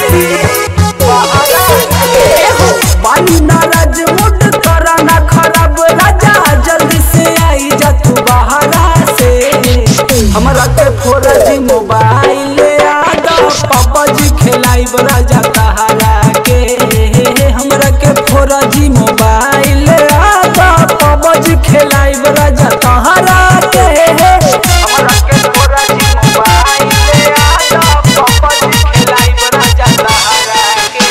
से बानी नाराज मुड करा ना खराब राजा जल्दी से आई जा तू बहरा से हमरा के फोरा जी मोबाइल आदा पापा जी खेलाई राजा तहारा के हमरा के फोरा जी मोबाइल आदा पापा जी खेलाई राजा तहारा के हमरा के फोरा जी मोबाइल आदा पापा जी खेलाई राजा तहारा के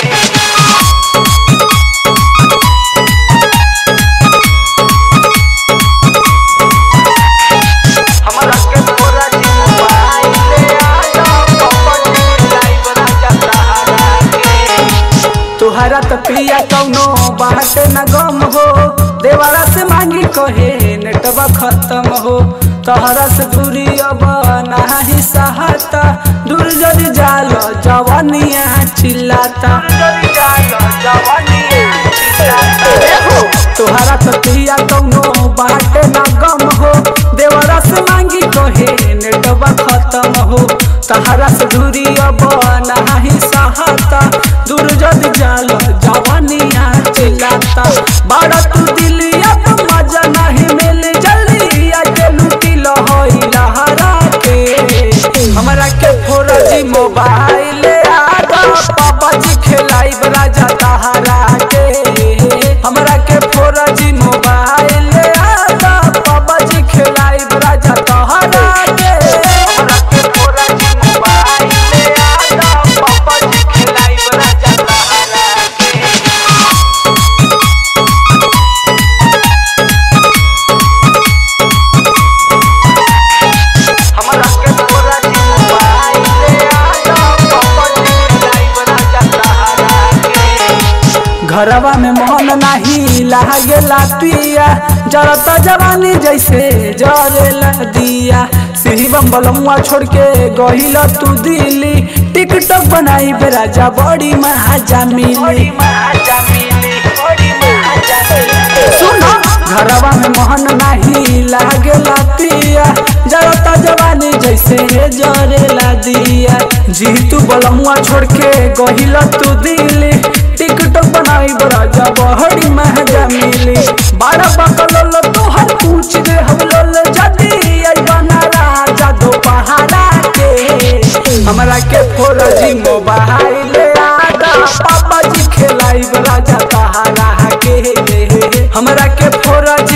हमरा के फोरा जी मोबाइल आदा पापा जी खेलाई राजा तहारा के तुहरा तो प्रिया कौनो बात न गम हो देवारा से मांगी कहे नेटवा खत्म हो तहरा से दूरी अब नाही सहता दूर जरी जाल जवानिया चिल्लाता तुहरा तो प्रिया कौनो बात न गम हो देवरा से मांगी कहे नेटवा खत्म हो तहरा से दूरी अब नाही सहता दूर जद जाल जवानिया चिल्लाता बड़ा तू दिलिया तो मजा नहीं मिल जल्दी आके लूटी लहोई लहरा के हमरा के फोरा जी मोबाइल आदा पापा जी खेलाई राजा तहारा के हमरा के फोरा जी मोबाइल आदा पापा जी खेलाई राजा तहारा के हमरा के फोरा जी मोबाइल आदा पापा जी खेलाई राजा तहारा के हमरा के फोरा जी मोबाइल आदा पापा जी खेलाई राजा तहारा के घरवा में मोहन नाही लागेला पिया जरत जवानी जैसे जरेला दिया शिवम बलमुआ छोड़ के गहिल तू दिल्ली टिकटॉक बनाई राजा बड़ी महाजा मिली सुनो घरवा में मोहन नाही लागेला पिया जरता जवानी जैसे जरेला दिया जीतू बलमुआ छोड़ के गहिल तू दिल्ली टिकटॉक बनाई राजा बहड़ी महजा मिली बड़ा बकलोल तोहर पूछ दे हम लोल जदी आई बना राजा दो पहाड़ा के हमरा के फोर जी मोबाइल आदा पापा जी खेलाई राजा तहारा के हमरा के फोर